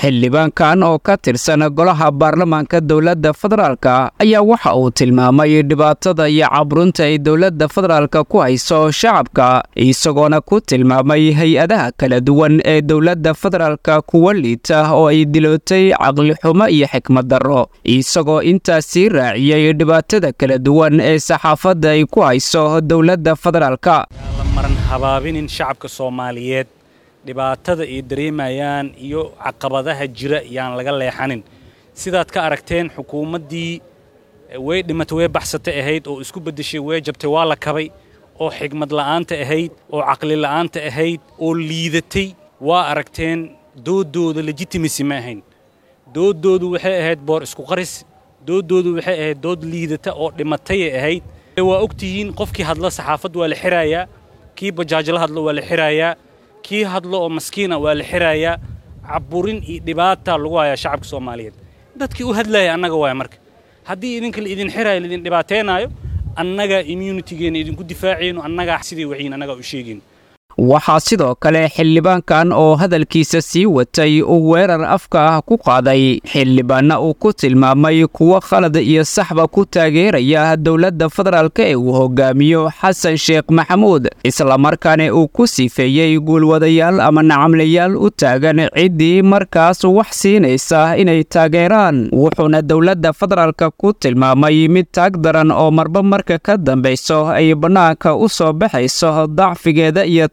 xildhibaankan oo ka tirsan golaha baarlamaanka dowladda federaalka ayaa waxa uu tilmaamay dhibaatada iyo caburunta ay dowladda federaalka ku hayso shacabka isagoona ku tilmaamay hay-adaha kala duwan ee dowladda federaalka kuwa liita oo ay dilootay caqlixumo iyo xikmad darro isagoo intaas sii raaciyey dhibaatada kala duwan ee saxaafadda ay ku hayso dowladda federaalka maran habaabinin shacabka soomaaliyeed dhibaatada ay dareemayaan iyo caqabadaha jira yaan laga leexanin sidaad ka aragteen xukuumaddii way dhimatay way baxsatay ahayd oo isku beddeshay way jabtay waa la kabay oo xigmad la'aanta ahayd oo caqli la'aanta ahayd oo liidatay waa aragteen dooddooda legitimacy ma ahayn dooddoodu waxay ahayd boor isku qaris dooddoodu waxay ahayd dood liidata oo dhimatayay ahayd waa og tihiin qofkii hadla saxaafad waa la xiraayaa kii bajaajla hadlo waa la xiraayaa kii hadlo oo maskiina waa la xiraayaa caburin iyo dhibaata lagu hayaa shacabka soomaaliyeed dadkii u hadlaya annaga waaya marka haddii idinka laidin xiraayo laidin dhibaataynaayo annagaa immunitygeenna idinku difaacayno annagaa sidii waxiin annagaa u sheegayno waxaa sidoo kale xildhibaankan oo hadalkiisa sii watay uu weerar afka ah ku qaaday xildhibaanna uu ku tilmaamay kuwo khalad iyo saxba ku taageeraya dowladda federaalk ee uu hogaamiyo xasan sheekh maxamuud islamarkaana uu ku sifeeyey guulwadayaal ama nacamlayaal u taagan ciddii markaas wax siinaysa inay taageeraan wuxuuna dowladda federaalka ku tilmaamay mid taag daran oo marba marka ka dambayso ay bannaanka u soo baxayso dacfigeeda iyo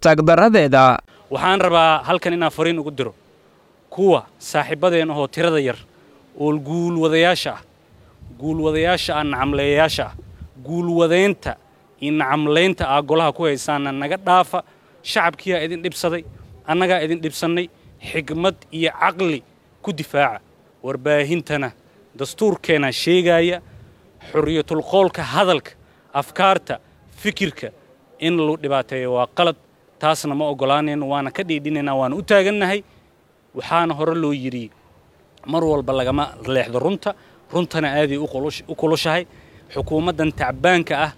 waxaan rabaa halkan inaan fariin ugu diro kuwa saaxiibbadeen ahoo tirada yar oo guulwadayaasha ah guulwadayaasha ah nacamleeyayaasha ah guulwadaynta iyo nacamlaynta ah golaha ku haysaana naga dhaafa shacabkiyaa idin dhibsaday annagaa idin dhibsannay xigmad iyo caqli ku difaaca warbaahintana dastuurkeena sheegaaya xorriyatulqoolka hadalka afkaarta fikirka in lagu dhibaateeyo waa qalad taasna ma oggolaanayno waana ka dhiidhinaynaa waana u taagannahay waxaana hore loo yidhi mar walba lagama leexdo runta runtana aaday u kulushahay xukuumaddan tacbaanka ah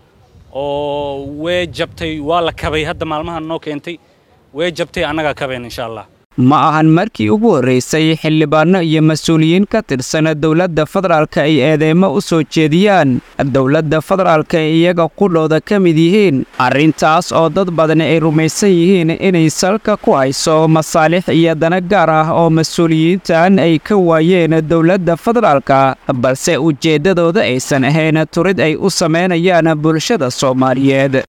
oo wee jabtay waa la kabay hadda maalmahan noo keentay wee jabtay annagaa kabayn insha allah ma ahan markii ugu horraysay xildhibaanno iyo mas-uuliyiin ka tirsan dowladda federaalka ay eedeymo u soo jeediyaan dowladda federaalka ee iyaga qudhooda ka mid yihiin arrintaas oo dad badani ay rumaysan yihiin inay salka ku hayso masaalix iyo dana gaar ah oo mas-uuliyiintan ay ka waayeen dowladda federaalka balse ujeeddadooda aysan ahayn turid ay u samaynayaan bulshada soomaaliyeed